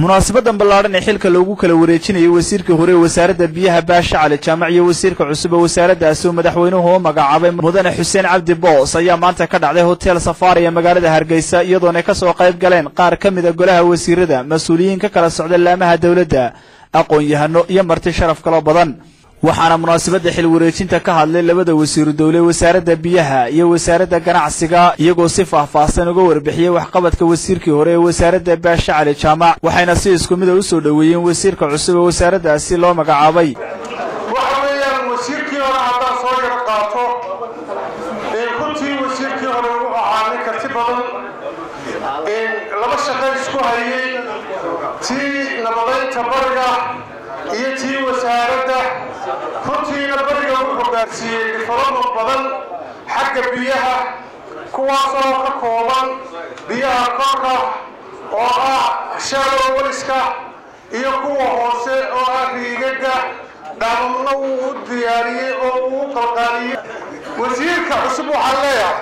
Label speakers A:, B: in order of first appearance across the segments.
A: munaasabadan ballaadhan ee xilka loogu kala wareejinayay wasiirkii hore ee wasaaradda biyaha baasha cali jaamac iyo wasiirka cusub ee wasaaraddaasi oo madaxweynuhu u magacaabay mudane xuseen cabdi boos ayaa maanta ka dhacday hotel safari ee magaalada hargeysa iyadoona ka soo qayb galeen qaar ka mida golaha wasiirada mas-uuliyiin ka kala socda laamaha dowladda aqoon-yahano iyo marti sharaf kaloo badan waxaana munaasabadda xil wareejinta ka hadlay labada wasiiru dowle wasaaradda biyaha iyo wasaaradda ganacsiga iyagoo si faahfaahsan uga warbixiyey waxqabadka wasiirkii hore ee wasaaradda baasha cali jaamac waxayna si isku mida u soo dhoweeyeen wasiirka cusub ee wasaaraddaasi loo magacaabay
B: waxa weeyaan wasiirkii hore haddaan soo yaro qaato runtii wasiirkii hore wuxuu ahaa nin karti badan laba shaqo isku hayay tii nabadaynta bariga iyo tii wasaaradda runtiina bariga wuxuu gaarsiiyey development badan xagga biyaha kuwaasoo ka kooban biyaha korka oo ah shadow waliska iyo kuwa hoose oo ah riigaga dhaamamna wuu u diyaariyey oo uu u qalqaaliyey wasiirka cusub waxaan leeyahay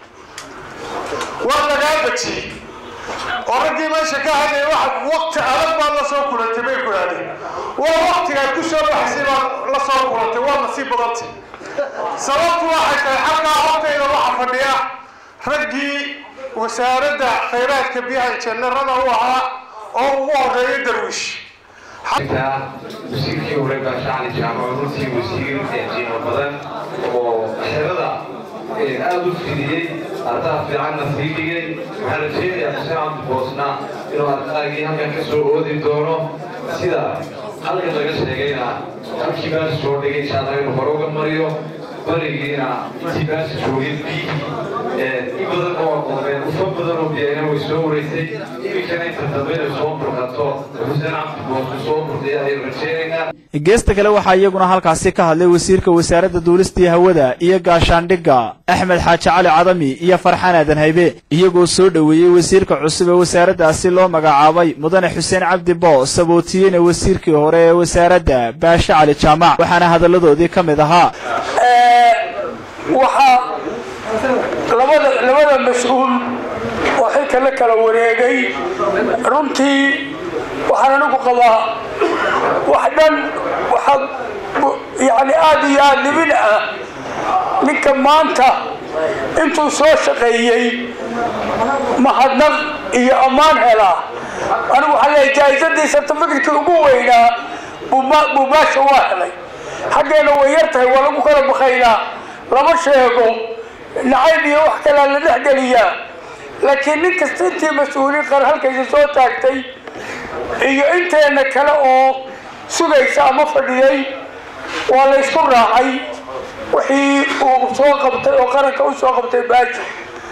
B: waa lagaa bajiyey oo raggii meesha ka hadlay waqti adag baad la soo kulantay bay ku yidhahdeen waa waqtigaad ku soo baxaysay baad la soo kulantay waa nasiib badantay sababtu waxay tahay xalkaa hortayda waxa fadhiya raggii wasaaradda khayraadka biyaha janarada u ahaa oo ugu horeeya darwiish
C: wasiirkii hore baashacali jaamac runtii wasiir qiimo badan oo xerada aada u fidiyey ardaha fiicanna sii dhigay waxaan rajeynayaa xuseen cabdiboosna inuu ardaagii halkan ka soo oodi doono sida halkan laga sheegayna halkii baas soo dhigay insha allah inuu hore uga mariyo barigiina intii baas joogay biyihii in badan oo aqooneen ufa badan oo biyayna way soo wareysay iminkana inta dambe inay soo burqato xuseen cabdiboosku soo burtay ayaynu rajeynaynaa
A: geesta kale waxaa iyaguna halkaasi ka hadlay wasiirka wasaaradda duulistii hawada iyo gaashaandhigga axmed xaaji cali cadami iyo farxaan aadan haybe iyagoo soo dhoweeyey wasiirka cusub ee wasaaraddaasi loo magacaabay mudane xuseen cabdi boos sabootiyeyna wasiirkii hore ee wasaaradda baashe cali jaamac waxaana hadalladoodii ka mid ahaa
D: waxaa labada labada mas-uul oo xilka la kala wareegay runtii waxaan anigu qabaa wax dhan waxaa yani aada iyo aada libin ah ninka maanta intuu soo shaqeeyey mahadnaq iyo ammaan helaa anigu waxaa leeyahay jaa-isadii sartifikadkii ugu weynaa buu baasha waa helay xaggeena way yar tahay waa lagu kala bakaynaa lama sheego nacayb iyo wax kalea la dhexgeliyaa laakiin nin kasta intii mas-uuliin qar halkaysa soo taagtay iyo inteena kale oo sugaysa ama fadhiyay waa la ysku raacay wixii uu soo qabtay oo qaranka u soo qabtay baaji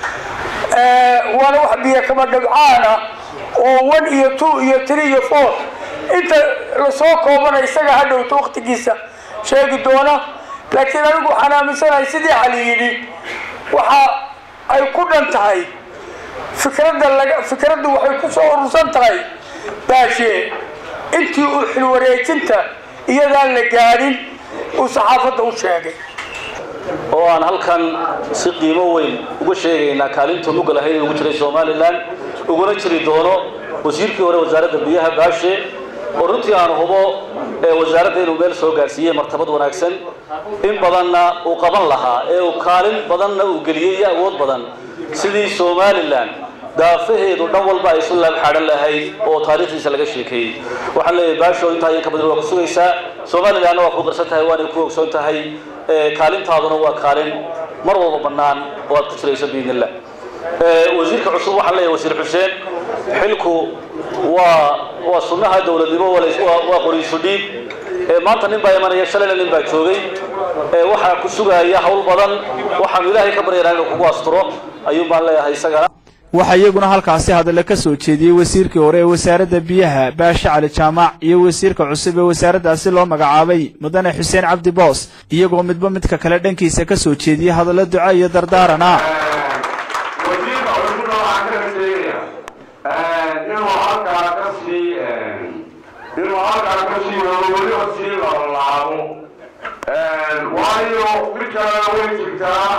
D: waana wax biyo kama dhabcaana oo one iyo two iyo three iyo four inta lasoo koobana isaga ha dhowto waktigiisa sheegi doona laakiin anigu waxaan aaminsanahay sidii cali yidhi waxa ay ku dhan tahay fikradda laga fikraddu waxay ku soo urursan tahay baashe intii uu xilwareejinta iyadaan la gaadhin uu saxaafadda u sheegay
E: oo aan halkan si qiimo weyn uga sheegaynaa kaalintuu nuga lahayd ugu jiray somalilan uguna jiri doono wasiirkii hore wasaaradda biyaha baashe oo runtii aan hubo wasaaradda inuu meel soo gaarsiiyey martabad wanaagsan in badanna uu qaban lahaa ee uu kaalin badanna uu geliyey iyo awood badan sidii somalilan daafaheedu dhan walba ay isu laabxaadhan lahayd oo taariikhdiisa laga sheekeeyey waxaan leeyahay baasho intaa iyo ka badan waa ku sugaysaa somalilanna waa ku qarsan tahay waanay ku ogsoon tahay kaalintaaduna waa kaalin mar walba bannaan oo aad ku jirayso biidn illah wasiirka cusub waxaan leeyahay wasiir xuseen xilku waa waa sunnaha dowladnimo waa qoriisu dhiib maanta nin baa imanaya shalayna nin baa joogay waxaa ku sugaaya hawl badan waxaanu ilaahay ka baryanaa inuu kugu asturo ayuun baan leeyahay isagana
A: waxaa iyaguna halkaasi hadalla ka soo jeediyey wasiirkii hore ee wasaaradda biyaha baashe cali jaamac iyo wasiirka cusub ee wasaaraddaasi loo magacaabay mudane xuseen cabdi boos iyagoo midba midka kale dhankiisa ka soo jeediyey hadallo duca iyo dardaarana
F: wasiirka cusubna waxaan ka sheegaya inuu halkaa ka sii inuu halkaa ka sii wado weliba sii lalaabo waayo mid kalena way jirtaa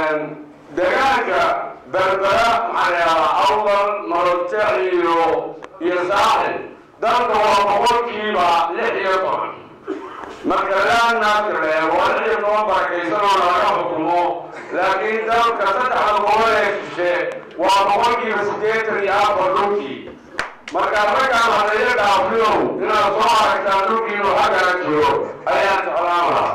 F: degaanka berbera maxaa la yidhahdaa awdal nololjeex iyo iyo saaxil dalka waa boqolkiiba lix iyo toban marka laanaasi reebo lix iyo toban barakaysanoo laga xukumo laakiin dalka saddexda gobol ee shishe waa boqolkiiba siddeetan iyo afar dhulkii marka raggaan hadeeyo dhaafiyow inaad soo aragtaan dhulkiinu xaggana jiro ayaan jeclaan lahaa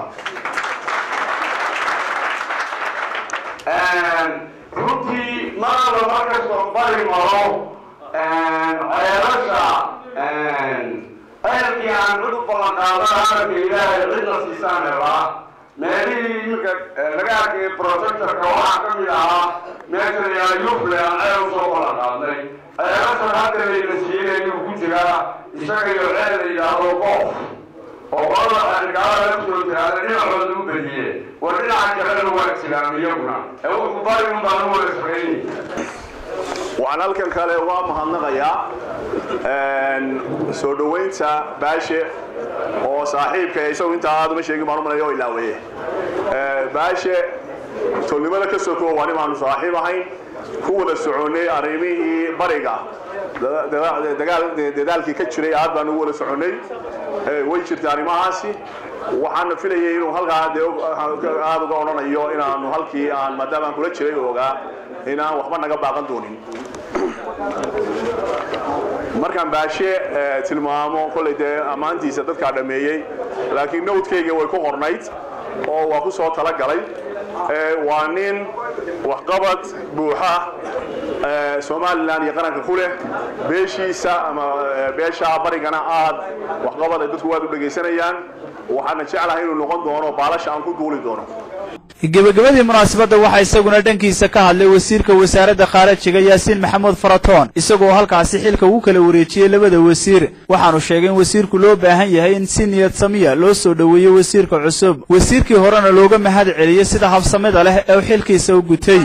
F: runtii marada markastoo bari maro ceelasha ceelkii aan cid u ballan qaadan hadalka ilaahay cidna siisaan helaa meelihii iminka laga arkay projectorka waxaa ka mid ahaa meesha la yidhaha yufle aan ceel usoo ballan qaadnay ceelashan hadda layna siiyey ayuu ku jiraa isaga iyo ceel la yidhaahdo qoof oo qolada xanikaalada la soo jiraada dhinacooda u bediye war dhinaca kalena waa islaam iyaguna ee wuxuu bari un baan u wada shaqaynay
G: waxaan halkan kale uga mahadnaqayaa soo dhoweynta baashe oo saaxiibka isagu intaa aad uma sheegin baan u malaya oo ilaaweeye baashe tolnimada ka soo koowa nin aanu saaxiib ahayn ku wada soconnay arrimihii bariga dadaalkii ka jiray aad baan ugu wada soconnay way jirta arrimahaasi waxaana filayay inuu halkaa dee aada uga odhanayo inaanu halkii aan maadaama aan kula jiray ogaa inaan waxba naga baaqan doonin markaan baashe tilmaamo kollay dee ammaantiisa dadkaa dhammeeyey laakiin nowdkayga way ku qornayd oo waa ku soo talagalay waa nin waxqabad buuxa somalilan iyo qaranka ku leh beeshiisa ama beesha barigana aad waxqabad ay dadku aad u dhegaysanayaan waxaana jeclahay inuu noqon doono baalasha aan ku duuli doono
A: gebagabadii munaasabadda waxaa isaguna dhankiisa ka hadlay wasiirka wasaaradda khaarajiga yaasiin maxamuud faratoon isagoo halkaasi xilka ugu kala wareejiyey labada wasiir waxaanu sheegay in wasiirku loo baahan yahay in si niyad samiya loo soo dhoweeyo wasiirka cusub wasiirkii horena looga mahad celiyey sida habsamida leh ee uu xilkiisa u gutay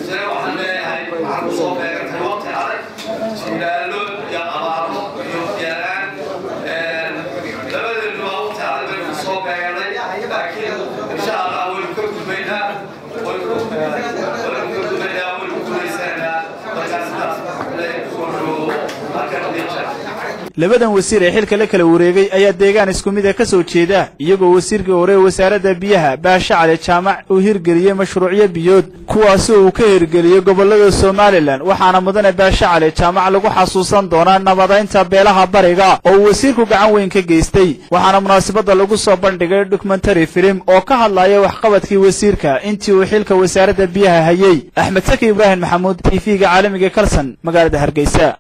A: labadan wasiir ee xilka la kala wareegay ayaa deegaan isku mid a ka soo jeeda iyagoo wasiirkii hore wasaaradda biyaha baashe cali jaamac uu hirgeliyey mashruucyo biyood kuwaasi uu ka hirgeliyey gobollada somalilan waxaana mudane baashe cali jaamac lagu xasuusan doonaa nabadaynta beelaha bariga oo uu wasiirku gacan weyn ka geystay waxaana munaasabadda lagu soo bandhigay dokumentary filim oo ka hadlaya waxqabadkii wasiirka intii uu xilka wasaaradda biyaha hayey axmed saki ibraahim maxamuud t v-ga caalamiga kalson magaalada hargeysa